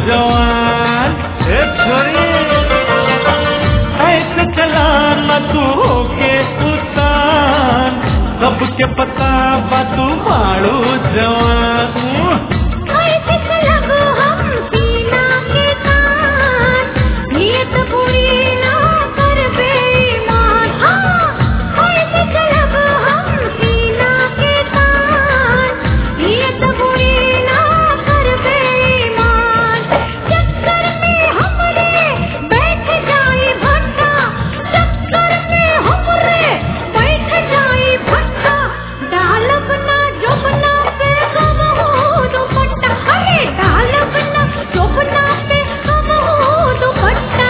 जवान ए छोरी ऐसे चला न तू होके उतान सबके पता बा तू मारू जवान ऐसे चलब हम सीना के तान नियत पूरी ना कर बेईमान हाँ ऐसे चलब हम सीना के तान नियत पूरी ना कर बेईमान चक्कर में हमरे बैठ जाए भट्टा चक्कर में हमरे बैठ जाए भट्टा डालब ना जोबना पे हम हो दुपट्टा अरे डालब ना जोबना पे हम हो दुपट्टा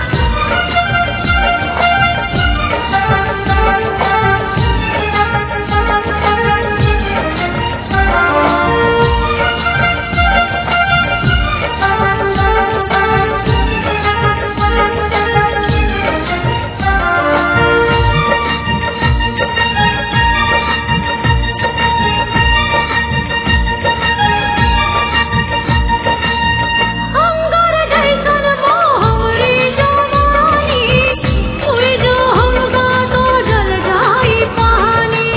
अंगार जैसन मोह हमरी जवानी उई जो हमका तो जल जाई पानी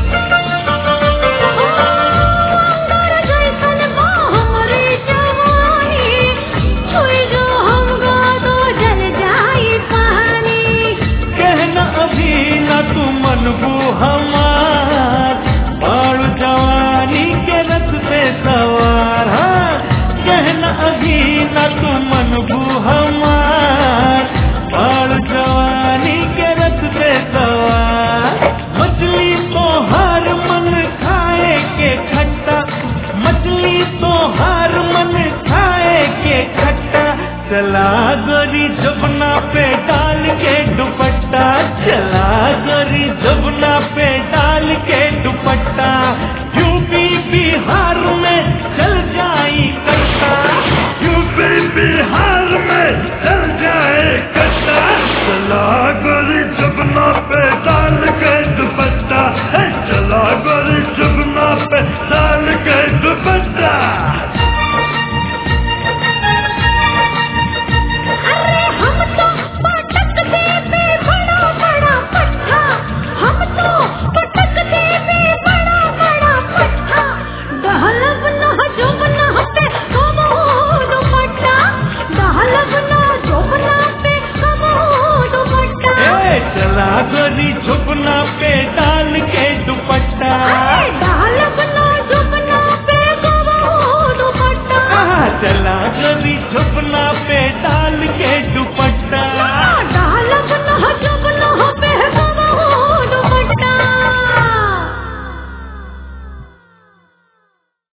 अंगार जैसन मोह हमरी जवानी उई जो हमका तो जल जाई पानी कहना अभी न तू मनबू हमार बाड़ू जवानी के रथ पे सवार हाँ कहना अभी न तू मनबू हमार बाड़ू जवानी के रथ पे सवार मछली तो हर मन खाए के खट्टा मछली तो हर मन खाए के खट्टा चला गोरी जबना पे डाल के दुपट्टा चला गोरी जबना पे डाल के दुपट्टा यूपी बिहार में चल जाई कट्टा यूपी बिहार में चल जाए कट्टा चला गोरी जबना पे डाल के दुपट्टा हे, चला गोरी जबना पे डाल के दुपट्टा अरे हम तो पटक देवे बड़ा बड़ा पट्टा हम तो पटक देवे बड़ा बड़ा पट्टा दहलब न जोबना पे हम हो दुपट्टा दहलब न जोबना पे हम हो दुपट्टा ए, चला गोरी झुकना पे डाल के दुपट्टा अरे दहलब न जोबना पे हम हो दुपट्टा आहा, चला गोरी झुकना पे डाल